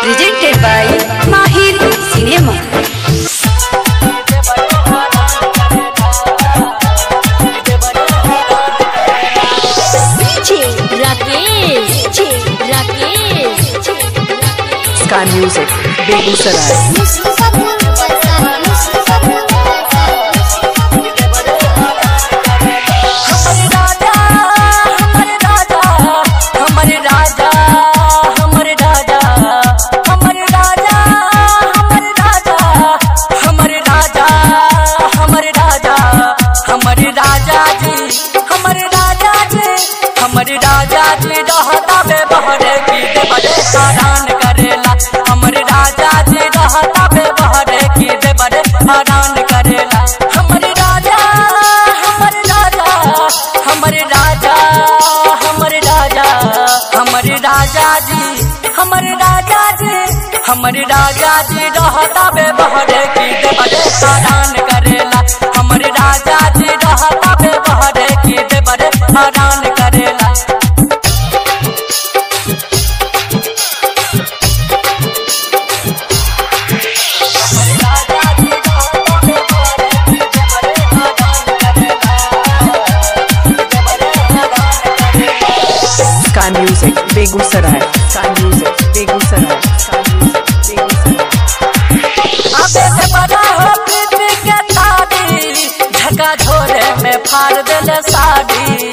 presented by Mahir Cinema. Rakesh Rakesh Sky Music, Begusaray. हमर राजा हमर राजा हमर राजा हमर राजा हमर राजा हमर राजा हमर राजा जी हमर राजा जी हमर राजा जी रहता बे बहरे की दे बड़े हैरान करेला हमर राजा जी रहता बे बहरे की दे बड़े हैरान करेला हमर राजा हमर राजा हमर राजा हमर राजा हमर राजा जी हमर राजा जी हमर राजा जी रहता बे बहरे की दे बड़े हैरान करेला हमर राजा जी रहता बे बहरे की दे बड़े हैरान करेला Sky Music, Begusaray. Sky Music, Begusaray. Sky Music, Begusaray. अबे से बड़ा हो प्रीति के तारी झका झोरे में फाड़ देले साड़ी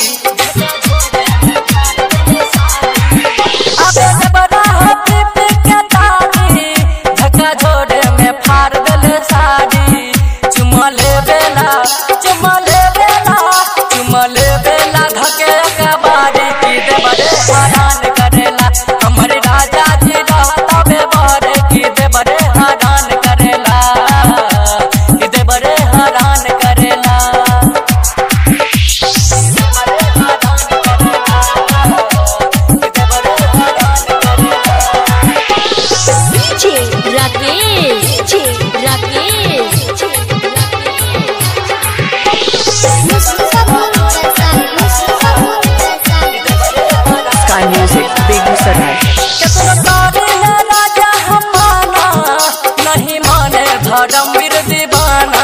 अबे से बड़ा हो प्रीति के तारी झका झोरे में फाड़ देले साड़ी चुमा ले बेला चुमा ले बेला चुमा ले बेला धके अकबारी की दे बड़े हैरान करेला हमर राजा जी रहता बे बड़े की दे बड़े हैरान करेला की दे बड़े हैरान करेला Rakesh Rakesh Sky Music, Begusaray. केतनो तारे है राजा हमारा नहीं माने धर्मवीर दीवाना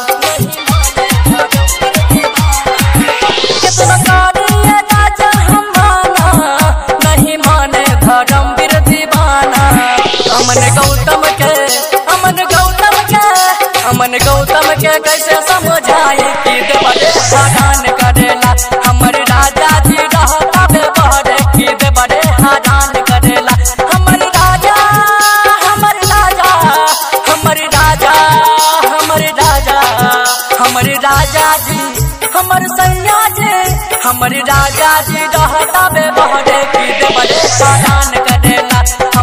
केतनो तारे है राजा हमारा नहीं माने धर्मवीर दीवाना अमन गौतम के अमन गौतम के अमन गौतम के कैसे समझाई कि दे बड़े हैरान करेला हमर राजा जी रहता बे बहरे कि दे बड़े हैरान करेला हमर राजा हमर राजा हमर राजा हमर राजा हमर राजा जी हमर सैया जी हमर राजा जी रहता बे बहरे कि दे बड़े हैरान करेला